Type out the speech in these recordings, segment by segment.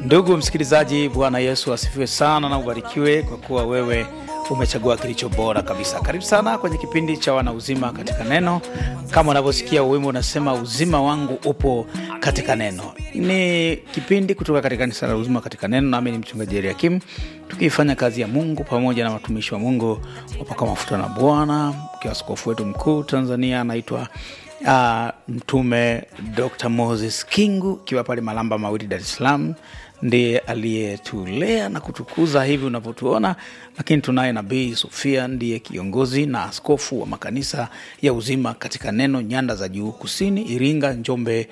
Ndugu msikilizaji, Bwana Yesu asifiwe sana na ubarikiwe, kwa kuwa wewe umechagua kilicho bora kabisa. Karibu sana kwenye kipindi cha wana uzima katika neno. Kama unavyosikia wimbo unasema uzima wangu upo katika neno. Ni kipindi kutoka katika kanisa la uzima katika neno, nami ni mchungaji Eliakim, tukiifanya kazi ya Mungu pamoja na watumishi wa Mungu wapaka mafuta na Bwana, ikiwa askofu wetu mkuu Tanzania anaitwa uh, Mtume Dr. Moses Kingu, ikiwa pale Malamba Mawili, Dar es Salaam ndiye aliyetulea na kutukuza hivi unavyotuona, lakini tunaye Nabii Sofia ndiye kiongozi na askofu wa makanisa ya uzima katika neno nyanda za juu kusini, Iringa, Njombe,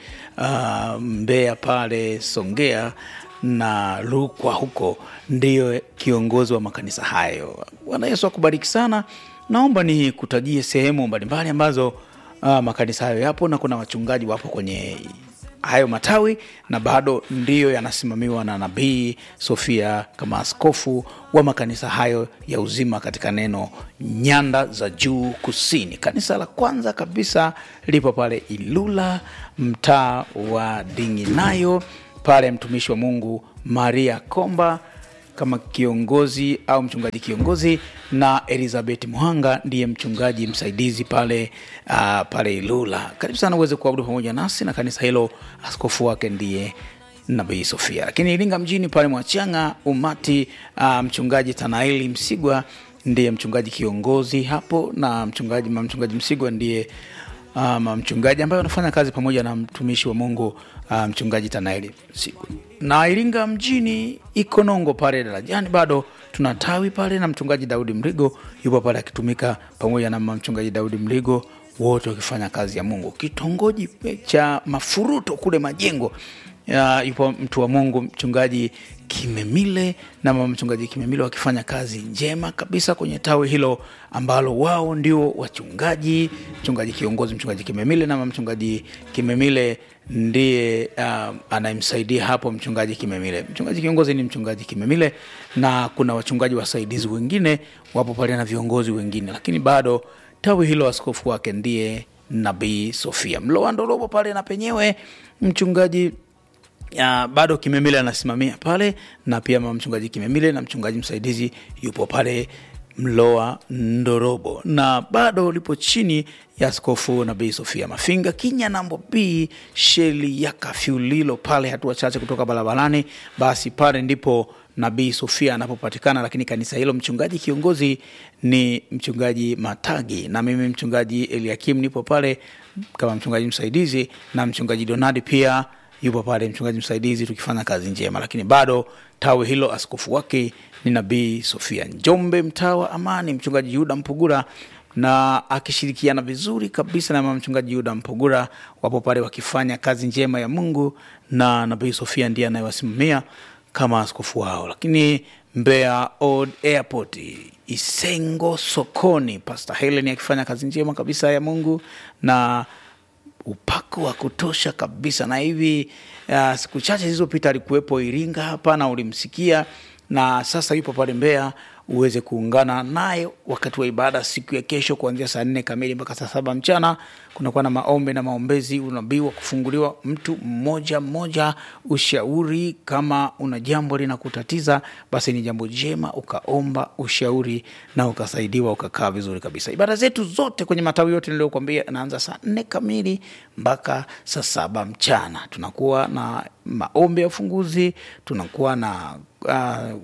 uh, Mbeya pale Songea na Rukwa, huko ndiyo kiongozi wa makanisa hayo. Bwana Yesu akubariki sana. Naomba ni kutajie sehemu mbalimbali ambazo uh, makanisa hayo yapo na kuna wachungaji wapo kwenye hayo matawi na bado ndiyo yanasimamiwa na Nabii Sofia kama askofu wa makanisa hayo ya uzima katika neno nyanda za juu kusini. Kanisa la kwanza kabisa lipo pale Ilula, mtaa wa Dinginayo, pale mtumishi wa Mungu Maria Komba kama kiongozi au mchungaji kiongozi na Elizabeth Muhanga ndiye mchungaji msaidizi pale uh, pale Ilula. Karibu sana uweze kuabudu pamoja nasi na kanisa hilo, askofu wake ndiye Nabii Sofia. Lakini Iringa mjini pale Mwachanga umati uh, mchungaji Tanaeli Msigwa ndiye mchungaji kiongozi hapo, na mchungaji mchungaji Msigwa ndiye um, mchungaji ambaye anafanya kazi pamoja na mtumishi wa Mungu uh, mchungaji Tanaeli Msigwa. Na Iringa mjini Ikonongo pale darajani bado tuna tawi pale, na mchungaji Daudi Mligo yupo pale akitumika pamoja na mchungaji Daudi Mligo, wote wakifanya kazi ya Mungu. Kitongoji cha Mafuruto kule Majengo ya, yupo mtu wa Mungu mchungaji Kimemile na mama mchungaji Kimemile wakifanya kazi njema kabisa kwenye tawi hilo ambalo wao ndio wachungaji. Mchungaji kiongozi mchungaji Kimemile na mama mchungaji Kimemile ndiye uh, anayemsaidia hapo mchungaji Kimemile. Mchungaji kiongozi ni mchungaji Kimemile na kuna wachungaji wasaidizi wengine wapo pale na viongozi wengine, lakini bado tawi hilo askofu wake ndiye Nabii Sofia Mloandorobo pale na penyewe mchungaji Uh, bado Kimemile anasimamia pale na pia mama mchungaji Kimemile na mchungaji msaidizi yupo pale Mloa Ndorobo, na bado lipo chini ya askofu Nabii Sofia Mafinga Kinya nambo B sheli ya kafyulilo pale, hatua chache kutoka barabarani, basi pale ndipo Nabii Sofia anapopatikana. Lakini kanisa hilo mchungaji kiongozi ni mchungaji Matagi na mimi mchungaji Eliakim nipo pale kama mchungaji msaidizi na mchungaji Donadi pia yupo pale mchungaji msaidizi tukifanya kazi njema, lakini bado tawi hilo askofu wake ni Nabii Sofia. Njombe, mtaa wa Amani, mchungaji Yuda Mpugura na akishirikiana vizuri kabisa na mama mchungaji Yuda Mpugura wapo pale wakifanya kazi njema ya Mungu, na Nabii Sofia ndiye anayewasimamia kama askofu wao. Lakini Mbeya Old Airport, Isengo sokoni, Pastor Helen akifanya kazi njema kabisa ya Mungu na upako wa kutosha kabisa. Na hivi uh, siku chache zilizopita alikuwepo Iringa hapa na ulimsikia, na sasa yupo pale Mbeya uweze kuungana naye wakati wa ibada siku ya kesho kuanzia saa nne kamili mpaka saa saba mchana. Kunakuwa na maombi na maombezi, unabii wa kufunguliwa mtu mmoja mmoja, ushauri. Kama una jambo linakutatiza, basi ni jambo jema ukaomba ushauri na ukasaidiwa, ukakaa vizuri kabisa. Ibada zetu zote kwenye matawi yote niliyokuambia naanza saa nne kamili mpaka saa saba mchana. Tunakuwa na maombi ya ufunguzi, tunakuwa na uh,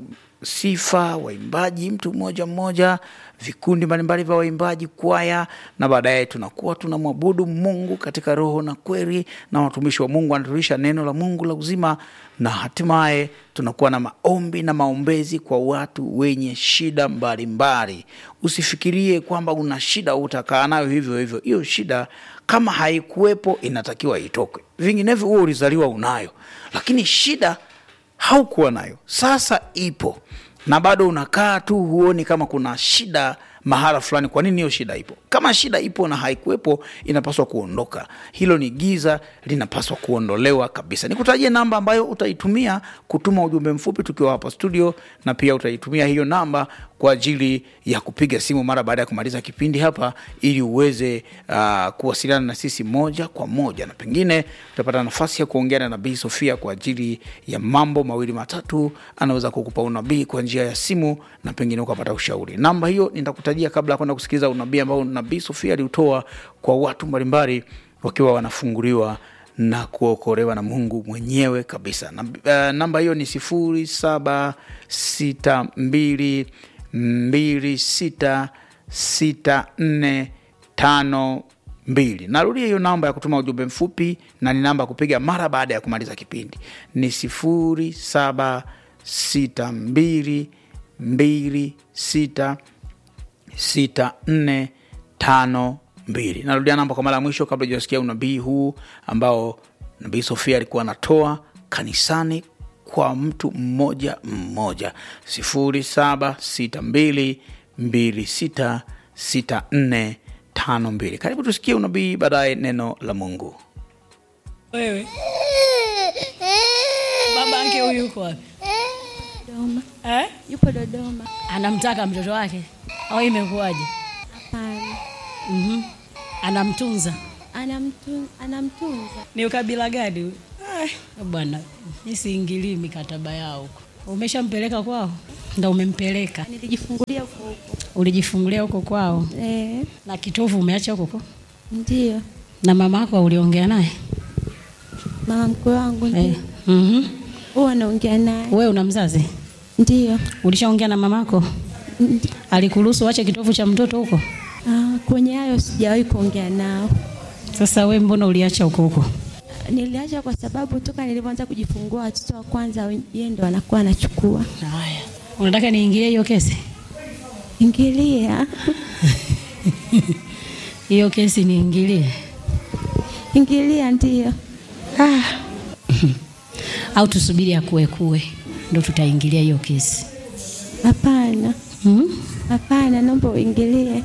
sifa waimbaji, mtu mmoja mmoja, vikundi mbalimbali vya waimbaji, kwaya, na baadaye tunakuwa tunamwabudu Mungu katika roho na kweli, na watumishi wa Mungu wanatulisha neno la Mungu la uzima, na hatimaye tunakuwa na maombi na maombezi kwa watu wenye shida mbalimbali. Usifikirie kwamba una shida utakaa nayo hivyo hivyo. Hiyo shida kama haikuwepo inatakiwa itoke, vinginevyo huo ulizaliwa unayo, lakini shida haukuwa nayo, sasa ipo na bado unakaa tu, huoni kama kuna shida mahala fulani kwa nini hiyo shida ipo kama shida ipo na haikuwepo inapaswa kuondoka hilo ni giza linapaswa kuondolewa kabisa nikutajie namba ambayo utaitumia kutuma ujumbe mfupi tukiwa hapa studio na pia utaitumia hiyo namba kwa ajili ya kupiga simu mara baada ya kumaliza kipindi hapa ili uweze uh, kuwasiliana na sisi moja kwa moja na pengine utapata nafasi ya kuongea na nabii sofia kwa ajili ya mambo mawili matatu anaweza kukupa unabii kwa njia ya simu na pengine ukapata ushauri namba hiyo nitakutajia kabla ya kwenda kusikiliza unabii ambao nabii sofia aliutoa kwa watu mbalimbali wakiwa wanafunguliwa na kuokolewa na mungu mwenyewe kabisa na, uh, namba hiyo ni sifuri saba sita mbili mbili sita sita nne tano mbili narudia hiyo namba ya kutuma ujumbe mfupi na ni namba ya kupiga mara baada ya kumaliza kipindi ni sifuri saba sita mbili mbili sita sita nne tano mbili narudia namba kwa mara ya mwisho kabla ujasikia unabii huu ambao nabii sofia alikuwa anatoa kanisani kwa mtu mmoja mmoja sifuri saba sita mbili mbili sita sita nne tano mbili karibu tusikie unabii baadaye neno la mungu wewe babanke huyu yuko wapi Dodoma. eh? Yupo Dodoma. anamtaka mtoto wake au imekuwaje Hapana. mm-hmm. anamtunza Anamtu, anamtunza. ni ukabila gani huyu? Ah, bwana isiingilii mikataba yao huko umeshampeleka kwao ndo umempeleka Nilijifungulia huko huko. ulijifungulia huko kwao Eh, na kitovu umeacha huko huko ndio. na mama yako uliongea naye Mama mkwe wangu eh. ndio. mm-hmm. Huwa naongea naye. we una mzazi Ndio. ulishaongea na mamako Ndi- alikuruhusu uache kitovu cha mtoto huko Ah, kwenye hayo sijawahi kuongea nao. sasa we mbona uliacha huko huko Niliacha kwa sababu toka nilivyoanza kujifungua watoto wa kwanza yeye ndo anakuwa anachukua. haya unataka niingilie hiyo kesi Ingilia. hiyo kesi niingilie Ingilia ndio. ah. au tusubiri akuekue ndo tutaingilia hiyo kesi Hapana. hmm? Hapana, naomba uingilie.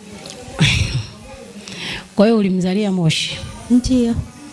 kwa hiyo ulimzalia moshi Ndio.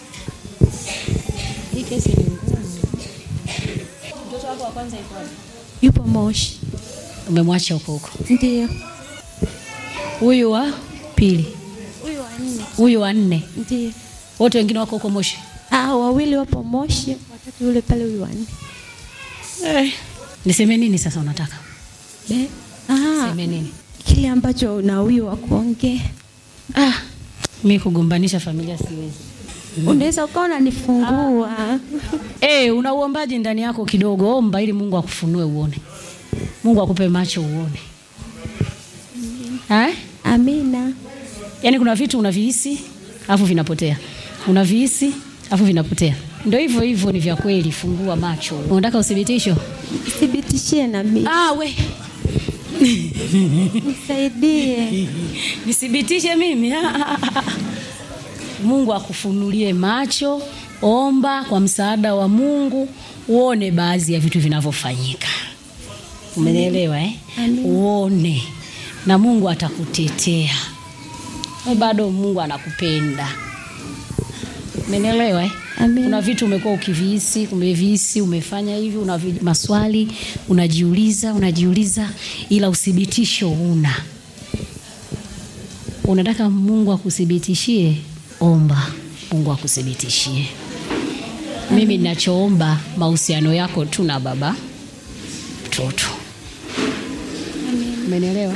hii kesi ni ngumu mtoto wako wa kwanza iko wapi Yupo Moshi. umemwacha huko huko Ndio. huyu wa pili Huyu wa nne. huyu wa nne Ndio. wote wengine wako huko moshi Ah, wawili wapo Moshi, watatu yule pale huyu wanne. eh. niseme nini sasa unataka Eh? Ah, seme nini kile ambacho unawiwa kuongea. ah. mi kugombanisha familia siwezi Unaweza ukawa unanifungua. Eh, una uombaji ndani yako kidogo, omba ili Mungu akufunue uone. Mungu akupe macho uone. Eh? Amina. Yaani kuna vitu unavihisi alafu vinapotea. Unavihisi alafu vinapotea. Ndio hivyo hivyo ni vya kweli, fungua macho. Unataka uthibitisho? Thibitishie na mimi. Ah, we. Nisaidie. Nithibitishe mimi. Ah, ah, ah, ah. Mungu akufunulie macho, omba kwa msaada wa Mungu uone baadhi ya vitu vinavyofanyika. Umenielewa eh? Amen. Uone na Mungu atakutetea. We bado Mungu anakupenda. Umenielewa eh? Amen. Kuna vitu umekuwa ukivihisi, umevihisi, umefanya hivi, una vi- maswali unajiuliza, unajiuliza, ila uthibitisho una. Unataka Mungu akuthibitishie, omba Mungu akuthibitishie. Mimi ninachoomba mahusiano yako tu na baba mtoto. Umenielewa?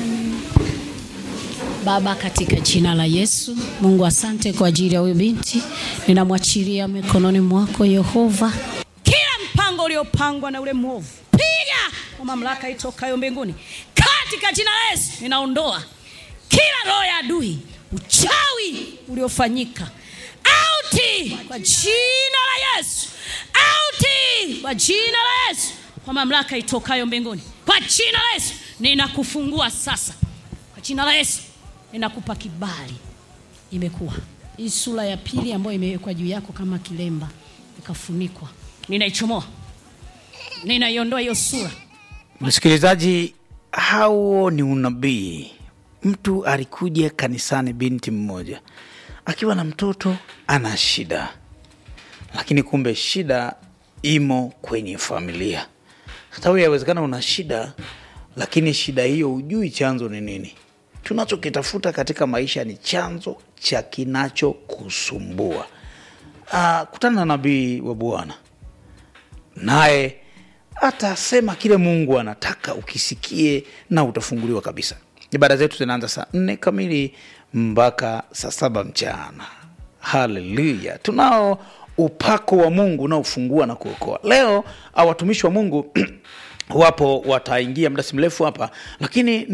Baba, katika jina la Yesu, Mungu asante kwa ajili ya huyu binti, ninamwachilia mikononi mwako Yehova, kila mpango uliopangwa na ule mwovu, piga kwa mamlaka itokayo mbinguni, katika jina la Yesu ninaondoa kila roho ya adui, uchawi uliofanyika auti kwa jina la Yesu, auti kwa jina la Yesu, kwa mamlaka itokayo mbinguni, kwa jina la Yesu ninakufungua sasa, kwa jina la Yesu ninakupa kibali. Imekuwa hii sura ya pili ambayo imewekwa juu yako kama kilemba ikafunikwa, ninaichomoa, ninaiondoa hiyo sura. msikilizaji hao ni unabii mtu alikuja kanisani, binti mmoja akiwa na mtoto ana shida, lakini kumbe shida imo kwenye familia. Hata wewe yawezekana una shida, lakini shida hiyo hujui chanzo ni nini. Tunachokitafuta katika maisha ni chanzo cha kinachokusumbua. Ah, kutana na nabii wa Bwana naye atasema kile Mungu anataka ukisikie na utafunguliwa kabisa. Ibada zetu zinaanza saa nne kamili mpaka saa saba mchana. Haleluya! Tunao upako wa Mungu unaofungua na kuokoa. Leo ah, watumishi wa Mungu wapo, wataingia muda si mrefu hapa, lakini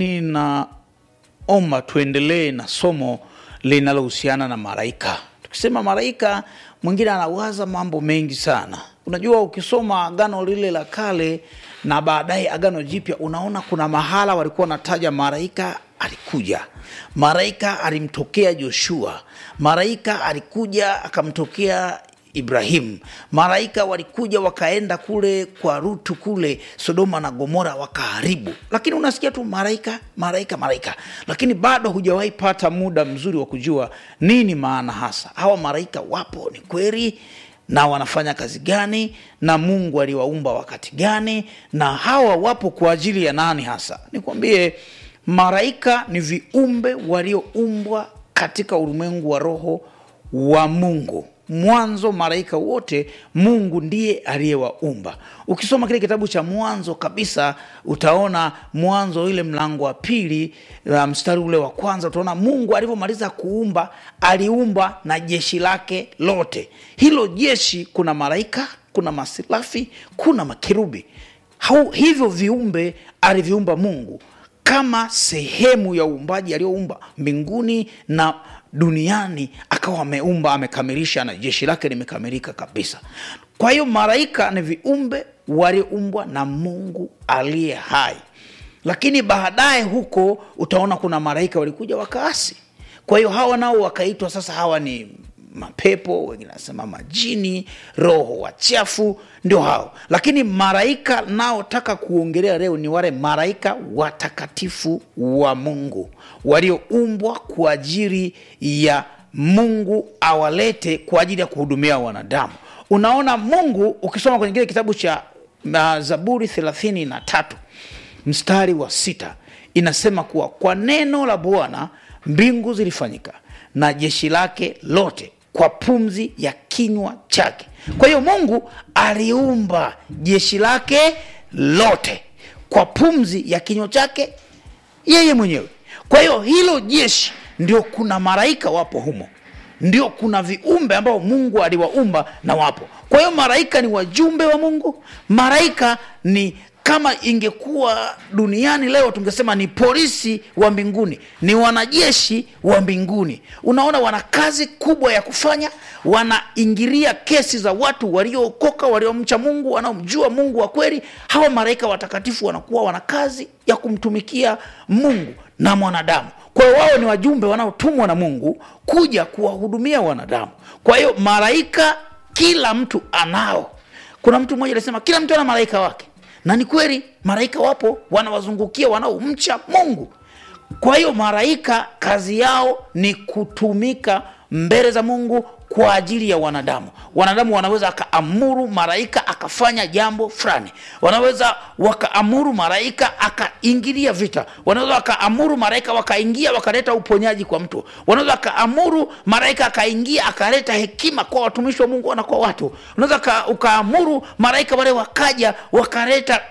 ninaomba tuendelee na somo linalohusiana na malaika. Tukisema malaika, mwingine anawaza mambo mengi sana. Unajua, ukisoma agano lile la kale na baadaye agano jipya, unaona kuna mahala walikuwa wanataja malaika alikuja, malaika alimtokea Joshua, malaika alikuja akamtokea Ibrahimu, malaika walikuja wakaenda kule kwa Rutu kule Sodoma na Gomora wakaharibu, lakini unasikia tu malaika malaika malaika, lakini bado hujawahi pata muda mzuri wa kujua nini maana hasa hawa malaika wapo, ni kweli na wanafanya kazi gani, na Mungu aliwaumba wakati gani, na hawa wapo kwa ajili ya nani hasa? Nikwambie, malaika ni viumbe walioumbwa katika ulimwengu wa roho wa Mungu. Mwanzo malaika wote Mungu ndiye aliyewaumba. Ukisoma kile kitabu cha Mwanzo kabisa, utaona Mwanzo ile mlango wa pili uh, mstari ule wa kwanza, utaona Mungu alivyomaliza kuumba aliumba na jeshi lake lote. Hilo jeshi kuna malaika, kuna masilafi, kuna makerubi. Hau, hivyo viumbe aliviumba Mungu kama sehemu ya uumbaji aliyoumba mbinguni na duniani akawa ameumba amekamilisha, na jeshi lake limekamilika kabisa. Kwa hiyo malaika ni viumbe walioumbwa na Mungu aliye hai, lakini baadaye huko utaona kuna malaika walikuja wakaasi. Kwa hiyo hawa nao wakaitwa sasa, hawa ni mapepo, wengine nasema majini, roho wachafu, ndio hao. Lakini malaika naotaka kuongelea leo ni wale malaika watakatifu wa Mungu walioumbwa kwa ajili ya Mungu awalete kwa ajili ya kuhudumia wanadamu. Unaona, Mungu ukisoma kwenye kile kitabu cha uh, Zaburi thelathini na tatu mstari wa sita inasema kuwa kwa neno la Bwana mbingu zilifanyika na jeshi lake lote kwa pumzi ya kinywa chake. Kwa hiyo Mungu aliumba jeshi lake lote kwa pumzi ya kinywa chake yeye mwenyewe. Kwa hiyo hilo jeshi ndio kuna malaika wapo humo, ndio kuna viumbe ambao Mungu aliwaumba na wapo. Kwa hiyo malaika ni wajumbe wa Mungu. Malaika ni kama ingekuwa duniani leo tungesema ni polisi wa mbinguni, ni wanajeshi wa mbinguni. Unaona, wana kazi kubwa ya kufanya, wanaingilia kesi za watu waliookoka, waliomcha Mungu, wanaomjua Mungu wa kweli. Hawa malaika watakatifu wanakuwa wana kazi ya kumtumikia Mungu na mwanadamu. Kwa hiyo wao ni wajumbe wanaotumwa na Mungu kuja kuwahudumia wanadamu. Kwa hiyo malaika kila mtu anao. Kuna mtu mmoja alisema kila mtu ana malaika wake na ni kweli, malaika wapo wanawazungukia wanaomcha Mungu. Kwa hiyo malaika kazi yao ni kutumika mbele za Mungu kwa ajili ya wanadamu. Wanadamu wanaweza wakaamuru malaika akafanya jambo fulani, wanaweza wakaamuru malaika akaingilia vita, wanaweza wakaamuru malaika wakaingia wakaleta uponyaji kwa mtu, wanaweza wakaamuru malaika akaingia akaleta hekima kwa watumishi wa Mungu na kwa watu, unaweza ukaamuru malaika wale wakaja wakaleta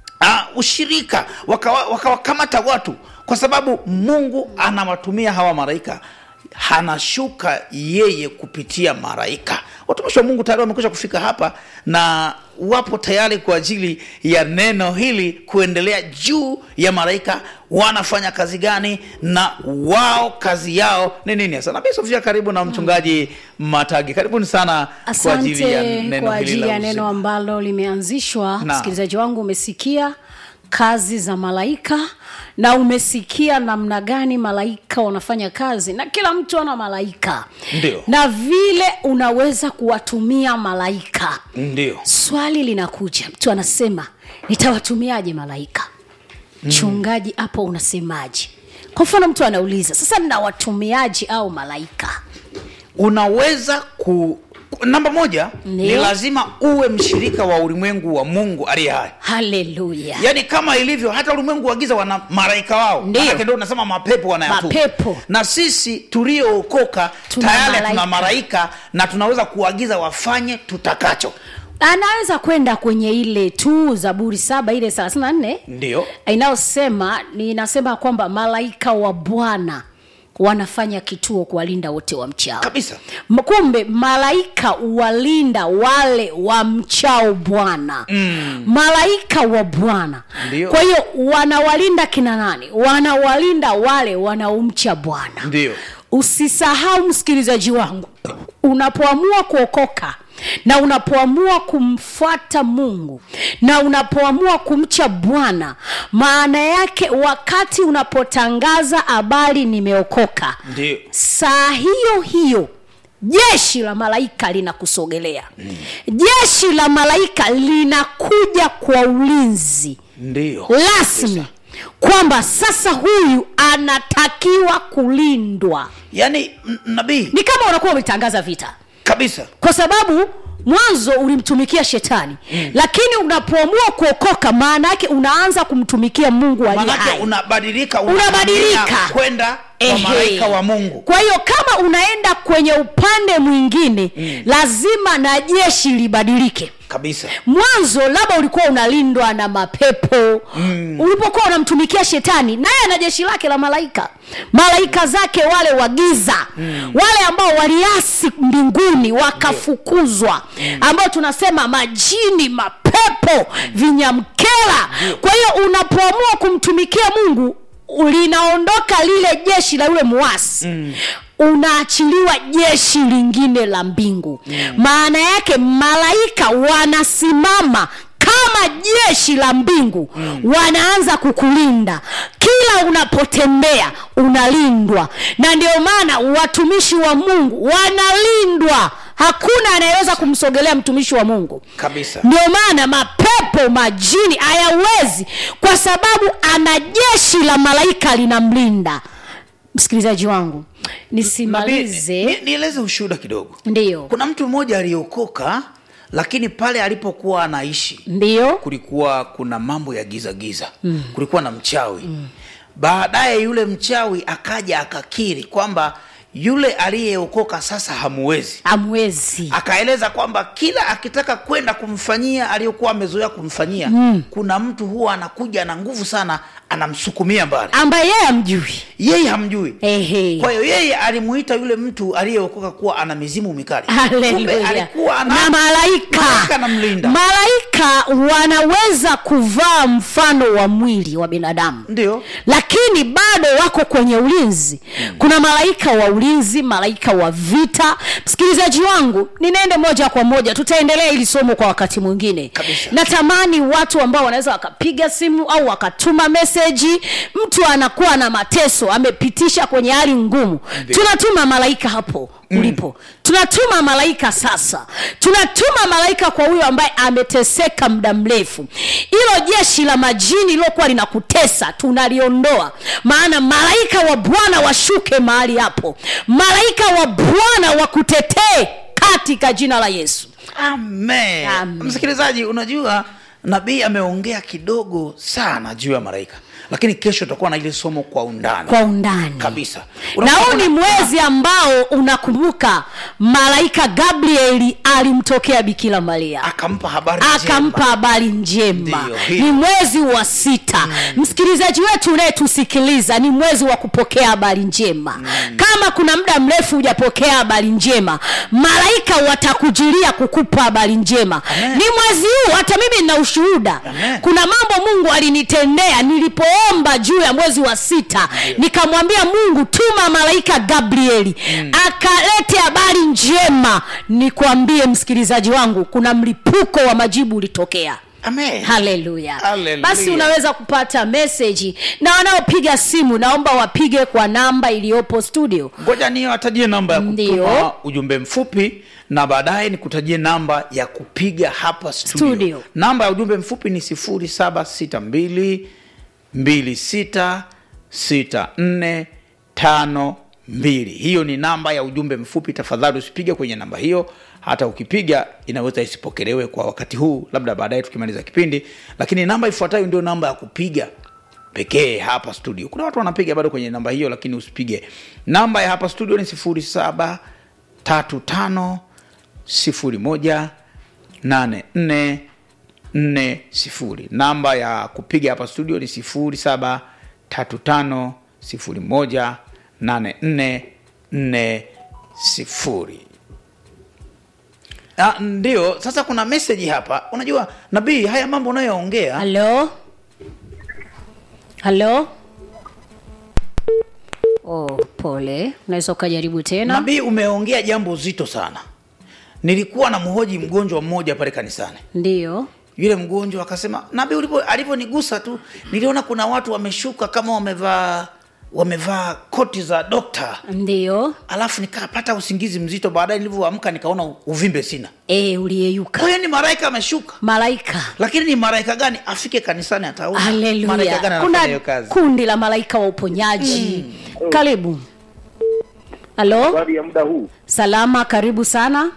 uh, ushirika wakawakamata waka watu, kwa sababu Mungu anawatumia hawa malaika anashuka yeye kupitia malaika. Watumishi wa Mungu tayari wamekwisha kufika hapa na wapo tayari kwa ajili ya neno hili kuendelea juu ya malaika wanafanya kazi gani na wao kazi yao ni nini hasa. Nabii Sofia, karibu na mchungaji Matagi, karibuni sana kwa ajili ya Asante neno kwa hili ajili la ya neno uzima. ambalo limeanzishwa. Na. Msikilizaji wangu, umesikia kazi za malaika na umesikia namna gani malaika wanafanya kazi, na kila mtu ana malaika Ndio. na vile unaweza kuwatumia malaika. Ndio, Swali linakuja, mtu anasema nitawatumiaje malaika? Mchungaji, hapo unasemaje? kwa mfano mtu anauliza sasa nina watumiaji au malaika unaweza ku ku- namba moja Ndio. ni lazima uwe mshirika wa ulimwengu wa mungu aliye hai haleluya yaani kama ilivyo hata ulimwengu wa giza wana malaika wao Ndio. Maanake ndio unasema mapepo wanayatuma Mapepo. na sisi tuliookoka Tuna tayari malaika. tuna malaika na tunaweza kuagiza wafanye tutakacho anaweza kwenda kwenye ile tu zaburi saba ile thelathini na nne ndio inayosema ninasema kwamba malaika wa bwana wanafanya kituo kuwalinda wote wa mchao kabisa M- kumbe malaika walinda wale wa mchao bwana mm. malaika wa bwana Ndio. kwa hiyo wanawalinda kina nani wanawalinda wale wanaomcha bwana Ndio. usisahau msikilizaji wangu unapoamua kuokoka na unapoamua kumfuata mungu na unapoamua kumcha bwana maana yake wakati unapotangaza habari nimeokoka ndio saa hiyo hiyo jeshi la malaika linakusogelea mm. jeshi la malaika linakuja kwa ulinzi ndio rasmi kwamba sasa huyu anatakiwa kulindwa yaani n- nabii ni kama unakuwa umetangaza vita kabisa kwa sababu mwanzo ulimtumikia shetani mm. lakini unapoamua kuokoka maana yake unaanza kumtumikia mungu aliye manake hai unabadilika Unabadilika. unahamia kwenda kwa Ehe. malaika wa mungu kwa hiyo kama unaenda kwenye upande mwingine mm. lazima na jeshi libadilike kabisa mwanzo labda ulikuwa unalindwa na mapepo mm. ulipokuwa unamtumikia shetani naye ana jeshi lake la malaika malaika zake wale wa giza mm. wale ambao waliasi mbinguni wakafukuzwa ambao tunasema majini mapepo vinyamkela kwa hiyo unapoamua kumtumikia mungu linaondoka lile jeshi la yule muasi mm unaachiliwa jeshi lingine la mbingu mm. maana yake malaika wanasimama kama jeshi la mbingu mm. wanaanza kukulinda kila unapotembea unalindwa na ndio maana watumishi wa mungu wanalindwa hakuna anayeweza kumsogelea mtumishi wa mungu kabisa ndio maana mapepo majini hayawezi kwa sababu ana jeshi la malaika linamlinda msikilizaji wangu nisimalize Nabii, ni- nieleze ushuhuda kidogo ndiyo kuna mtu mmoja aliokoka lakini pale alipokuwa anaishi ndiyo kulikuwa kuna mambo ya giza giza mm. kulikuwa na mchawi mm. baadaye yule mchawi akaja akakiri kwamba yule aliyeokoka sasa hamuwezi amwezi akaeleza kwamba kila akitaka kwenda kumfanyia aliyokuwa amezoea kumfanyia mm. kuna mtu huwa anakuja na nguvu sana anamsukumia mbali ambaye yeye amjui yeye hamjui Ehe. kwa hiyo yeye alimuita yule mtu aliyeokoka kuwa ana mizimu mikali Kumbe Haleluya. alikuwa ana na malaika malaika anamlinda. malaika wanaweza kuvaa mfano wa mwili wa binadamu ndio lakini bado wako kwenye ulinzi kuna malaika wa ulinzi malaika wa vita msikilizaji wangu ninaende moja kwa moja tutaendelea ili somo kwa wakati mwingine Kabisa. natamani watu ambao wanaweza wakapiga simu au wakatuma meseji mtu anakuwa na mateso amepitisha kwenye hali ngumu tunatuma malaika hapo ulipo tunatuma malaika sasa tunatuma malaika kwa huyo ambaye ameteseka muda mrefu hilo jeshi la majini lilokuwa linakutesa tunaliondoa maana malaika wa bwana washuke mahali hapo malaika wa bwana wakutetee katika jina la yesu amen, Amen. msikilizaji unajua nabii ameongea kidogo sana juu ya malaika lakini kesho tutakuwa na ile somo kwa undani kwa undani kabisa na huu ni Unakuwa- mwezi ambao unakumbuka malaika gabrieli alimtokea bikira maria akampa habari akampa njema. habari njema Ndiyo, hiyo. ni mwezi wa sita mm. msikilizaji wetu unayetusikiliza ni mwezi wa kupokea habari njema mm. kama kuna muda mrefu hujapokea habari njema malaika watakujilia kukupa habari njema Amen. ni mwezi huu hata mimi nina ushuhuda Amen. kuna mambo mungu alinitendea nilipoomba juu ya mwezi wa sita nikamwambia mungu tuma malaika gabrieli mm. akalete habari njema nikwambie msikilizaji wangu kuna mlipuko wa majibu ulitokea Amen. haleluya Haleluya. basi unaweza kupata meseji na wanaopiga simu naomba wapige kwa namba iliyopo studio ngoja niwatajie namba ya kutuma Ndio. ujumbe mfupi na baadaye nikutajie namba ya kupiga hapa studio, Studio. namba ya ujumbe mfupi ni 0762 26 sita nne tano mbili hiyo ni namba ya ujumbe mfupi tafadhali usipige kwenye namba hiyo hata ukipiga inaweza isipokelewe kwa wakati huu labda baadaye tukimaliza kipindi lakini namba ifuatayo ndio namba ya kupiga pekee hapa studio kuna watu wanapiga bado kwenye namba hiyo lakini usipige namba ya hapa studio ni sifuri saba tatu tano sifuri moja nane nne nne sifuri namba ya kupiga hapa studio ni sifuri saba tatu tano sifuri moja nane nne nne sifuri Ah, ndio sasa kuna meseji hapa unajua nabii haya mambo unayoongea halo halo oh, pole unaweza ukajaribu tena nabii umeongea jambo zito sana nilikuwa na mhoji mgonjwa mmoja pale kanisani ndiyo yule mgonjwa akasema nabii ulipo alivyonigusa tu niliona kuna watu wameshuka kama wamevaa wamevaa koti za dokta ndiyo alafu nikapata usingizi mzito baadaye nilivyoamka nikaona uvimbe sina e, uliyeyuka kwa hiyo ni malaika ameshuka malaika lakini ni malaika gani afike kanisani ataona malaika haleluya gani anafanya kuna hiyo kazi kundi la malaika wa uponyaji karibu halo habari ya muda huu salama karibu sana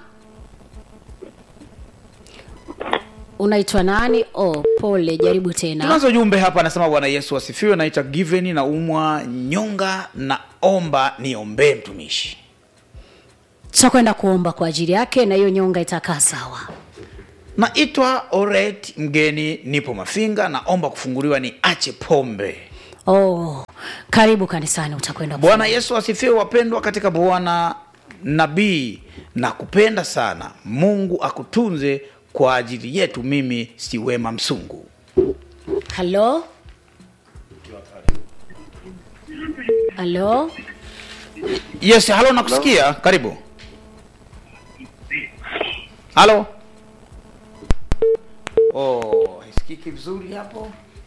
unaitwa nani oh, pole jaribu tena tunazo jumbe hapa anasema bwana yesu asifiwe naita given na umwa nyonga na omba niombee mtumishi tutakwenda kuomba kwa ajili yake na hiyo nyonga itakaa sawa naitwa oret mgeni nipo mafinga naomba kufunguliwa ni ache pombe oh, karibu kanisani utakwenda ku- bwana yesu asifiwe wapendwa katika bwana nabii na kupenda sana mungu akutunze kwa ajili yetu mimi si wema msungu halo halo yes halo nakusikia karibu halo oh, haisikiki vizuri hapo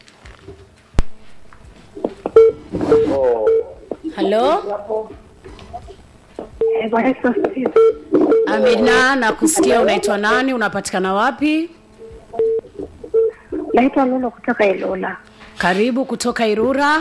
halo Eh, Bwana Yesu asifiwe. amina na kusikia unaitwa nani unapatikana wapi Naitwa Lolo kutoka Ilula. karibu kutoka irura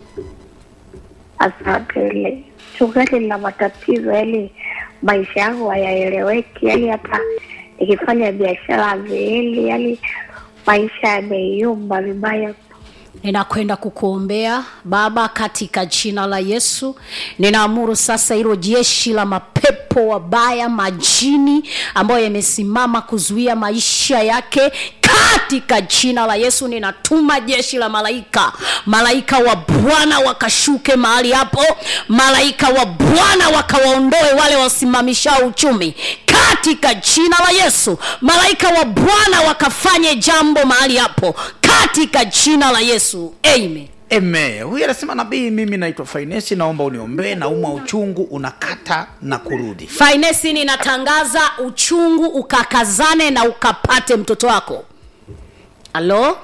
Asante. Ile chungaji lina matatizo, yani maisha yangu hayaeleweki, yani hata nikifanya biashara hazieli, yani maisha yameyumba vibaya. ninakwenda kukuombea baba katika jina la yesu ninaamuru sasa hilo jeshi la mapepo wabaya majini ambayo yamesimama kuzuia maisha yake katika jina la yesu ninatuma jeshi la malaika malaika wa bwana wakashuke mahali hapo malaika wa bwana wakawaondoe wale wasimamishao uchumi katika jina la yesu malaika wa bwana wakafanye jambo mahali hapo katika jina la yesu amen eme huyu anasema nabii mimi naitwa fainesi naomba uniombee nauma uchungu unakata na kurudi fainesi ninatangaza uchungu ukakazane na ukapate mtoto wako halo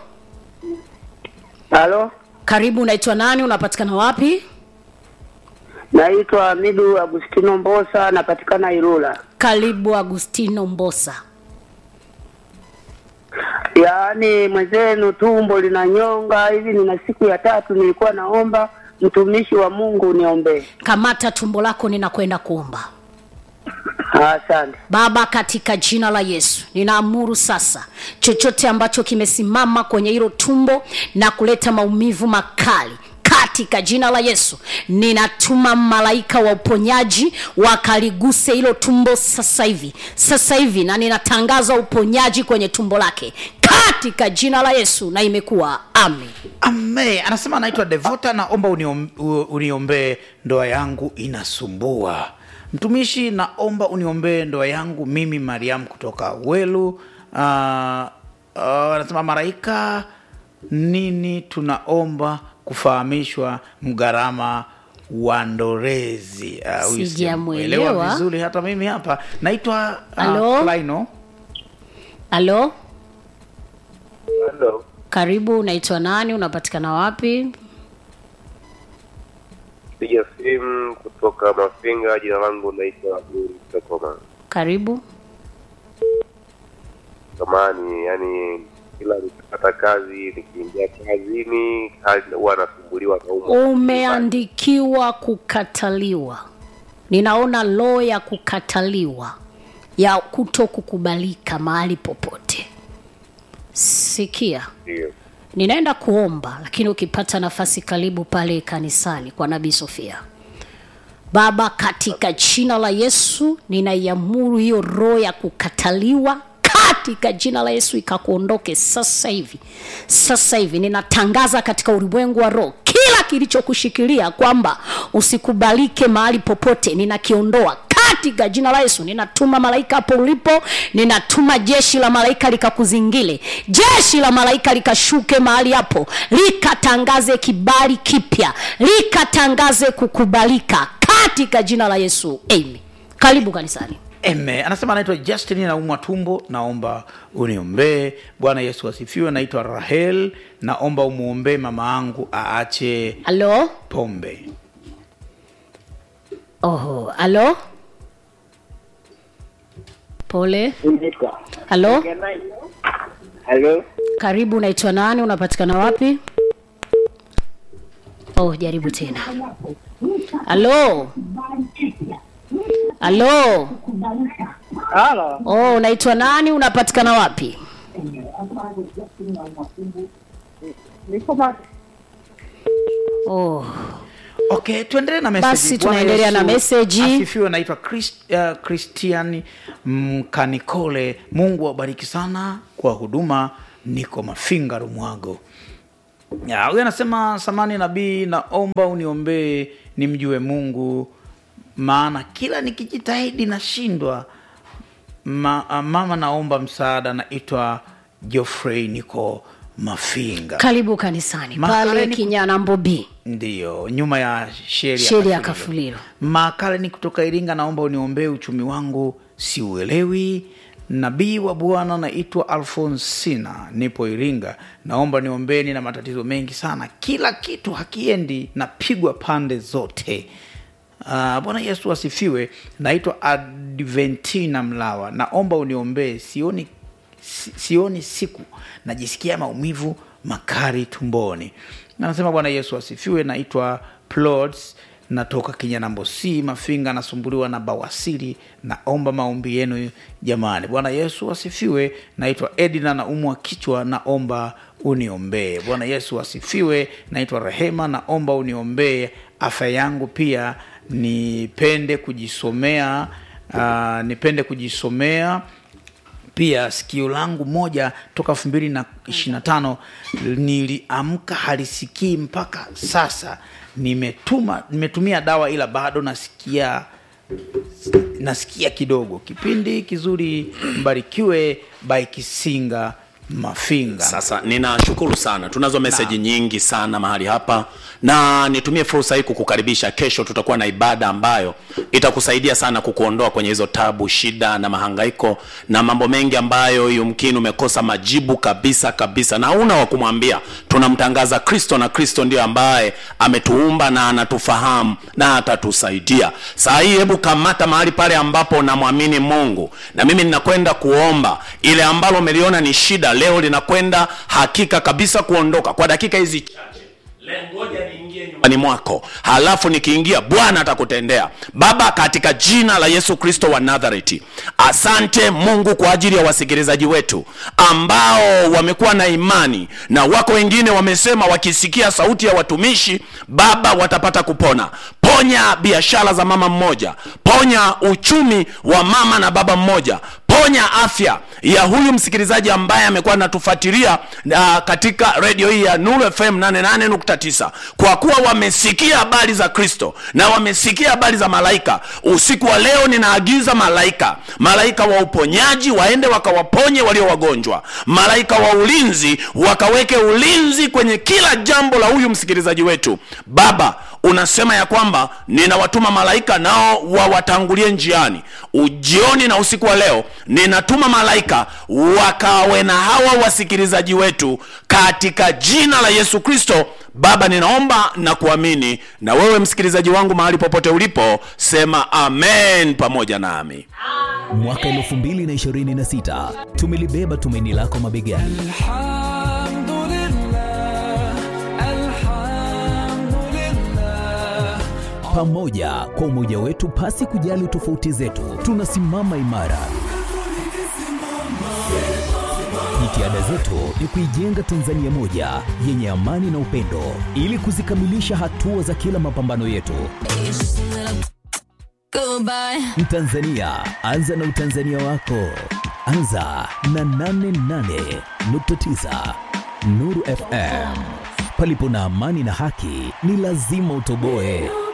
halo karibu unaitwa nani unapatikana wapi naitwa hamidu agustino mbosa napatikana irula karibu agustino mbosa yaani mwenzenu tumbo linanyonga hivi nina siku ya tatu nilikuwa naomba mtumishi wa mungu niombee kamata tumbo lako ninakwenda kuomba asante baba katika jina la yesu ninaamuru sasa chochote ambacho kimesimama kwenye hilo tumbo na kuleta maumivu makali katika jina la yesu ninatuma malaika wa uponyaji wakaliguse hilo tumbo sasa hivi sasa hivi na ninatangaza uponyaji kwenye tumbo lake katika jina la yesu na imekuwa amen ame anasema anaitwa devota naomba uniom- u- uniombee ndoa yangu inasumbua mtumishi naomba uniombee ndoa yangu mimi mariam kutoka welu uh, uh, anasema maraika nini tunaomba kufahamishwa mgharama wa ndorezi Ah, huyu Sijamuelewa. sijamuelewa vizuri hata mimi hapa naitwa Halo? uh, Laino. halo Hello. karibu unaitwa nani unapatikana wapi Piga simu kutoka Mafinga. Jina langu naitwa Abdul Kakoma. karibu Samani, yani kila nikipata kazi nikiingia kazini kazi huwa nasumbuliwa na umo umeandikiwa kukataliwa ninaona loo ya kukataliwa ya kuto kukubalika mahali popote sikia ndio ninaenda kuomba lakini ukipata nafasi karibu pale kanisani kwa nabii sofia baba katika jina la yesu ninaiamuru hiyo roho ya kukataliwa katika jina la yesu ikakuondoke sasa hivi sasa hivi ninatangaza katika ulimwengu wa roho kila kilichokushikilia kwamba usikubalike mahali popote ninakiondoa katika jina la yesu ninatuma malaika hapo ulipo ninatuma jeshi la malaika likakuzingile jeshi la malaika likashuke mahali hapo likatangaze kibali kipya likatangaze kukubalika katika jina la yesu amen karibu kanisani Eme, anasema anaitwa Justin, naumwa tumbo, naomba uniombee. Bwana Yesu asifiwe. Naitwa Rahel, naomba umwombee mama angu aache halo pombe. oho halo pole halo Halo, karibu unaitwa nani unapatikana wapi oh jaribu tena halo halo halo, oh unaitwa nani unapatikana wapi niko ma oh Okay, tuendelee na message. Basi Bwana tunaendelea na Yesu message. Asifiwe. Naitwa Chris, uh, Christian Mkanikole. Mungu awabariki sana kwa huduma. Niko Mafinga Rumwago. Ya, huyu anasema samani nabii, naomba uniombee nimjue Mungu, maana kila nikijitahidi nashindwa. Ma, uh, mama, naomba msaada. Naitwa Geoffrey, niko Mafinga. karibu kanisani Makareni pale ku- kinyana mbobi Ndiyo, nyuma ya sheri ya sheri ya Kafulilo. kafulilo Makale ni kutoka Iringa, naomba uniombee uchumi wangu siuelewi. Nabii wa Bwana naitwa Alfonsina, nipo Iringa, naomba niombeni na matatizo mengi sana, kila kitu hakiendi, napigwa pande zote. Uh, Bwana Yesu asifiwe. Naitwa Adventina Mlawa, naomba uniombee, sioni si- sioni siku, najisikia maumivu makali tumboni. Anasema Bwana Yesu asifiwe. Naitwa Plods, natoka Kinyanambosi Mafinga, nasumbuliwa na bawasiri, naomba maombi yenu jamani. Bwana Yesu asifiwe. Naitwa Edina, naumwa kichwa, naomba uniombee. Bwana Yesu asifiwe. Naitwa Rehema, naomba uniombee afya yangu pia, nipende kujisomea uh, nipende kujisomea pia sikio langu moja toka elfu mbili na ishiri na tano niliamka halisikii mpaka sasa nimetuma nimetumia dawa ila bado nasikia nasikia kidogo kipindi kizuri mbarikiwe by kisinga mafinga Sasa ninashukuru sana, tunazo meseji nyingi sana mahali hapa, na nitumie fursa hii kukukaribisha. Kesho tutakuwa na ibada ambayo itakusaidia sana kukuondoa kwenye hizo tabu, shida na mahangaiko na mambo mengi ambayo yumkini umekosa majibu kabisa kabisa, na una wa kumwambia. Tunamtangaza Kristo, na Kristo ndio ambaye ametuumba na anatufahamu na atatusaidia. Saa hii, hebu kamata mahali pale ambapo namwamini Mungu, na mimi ninakwenda kuomba ile ambalo umeliona ni shida, leo linakwenda hakika kabisa kuondoka kwa dakika hizi chache. Le- ngoja niingie nyumbani mwako halafu nikiingia bwana atakutendea baba katika jina la yesu kristo wa nazareti asante mungu kwa ajili ya wasikilizaji wetu ambao wamekuwa na imani na wako wengine wamesema wakisikia sauti ya watumishi baba watapata kupona ponya biashara za mama mmoja ponya uchumi wa mama na baba mmoja ponya afya ya huyu msikilizaji ambaye amekuwa anatufuatilia uh, katika redio hii ya Nuru FM 88.9 kwa kuwa wamesikia habari za Kristo na wamesikia habari za malaika. Usiku wa leo ninaagiza malaika, malaika wa uponyaji waende wakawaponye walio wagonjwa, malaika wa ulinzi wakaweke ulinzi kwenye kila jambo la huyu msikilizaji wetu. Baba, unasema ya kwamba ninawatuma malaika nao wawatangulie njiani ujioni na usiku wa leo ninatuma malaika wakawe na hawa wasikilizaji wetu katika jina la yesu kristo baba ninaomba na kuamini na wewe msikilizaji wangu mahali popote ulipo sema amen pamoja nami mwaka 2026 tumelibeba tumaini lako mabegani pamoja kwa umoja wetu pasi kujali tofauti zetu tunasimama imara jitihada zetu ni kuijenga tanzania moja yenye amani na upendo ili kuzikamilisha hatua za kila mapambano yetu mtanzania anza na utanzania wako anza na 88.9 nuru fm palipo na amani na haki ni lazima utoboe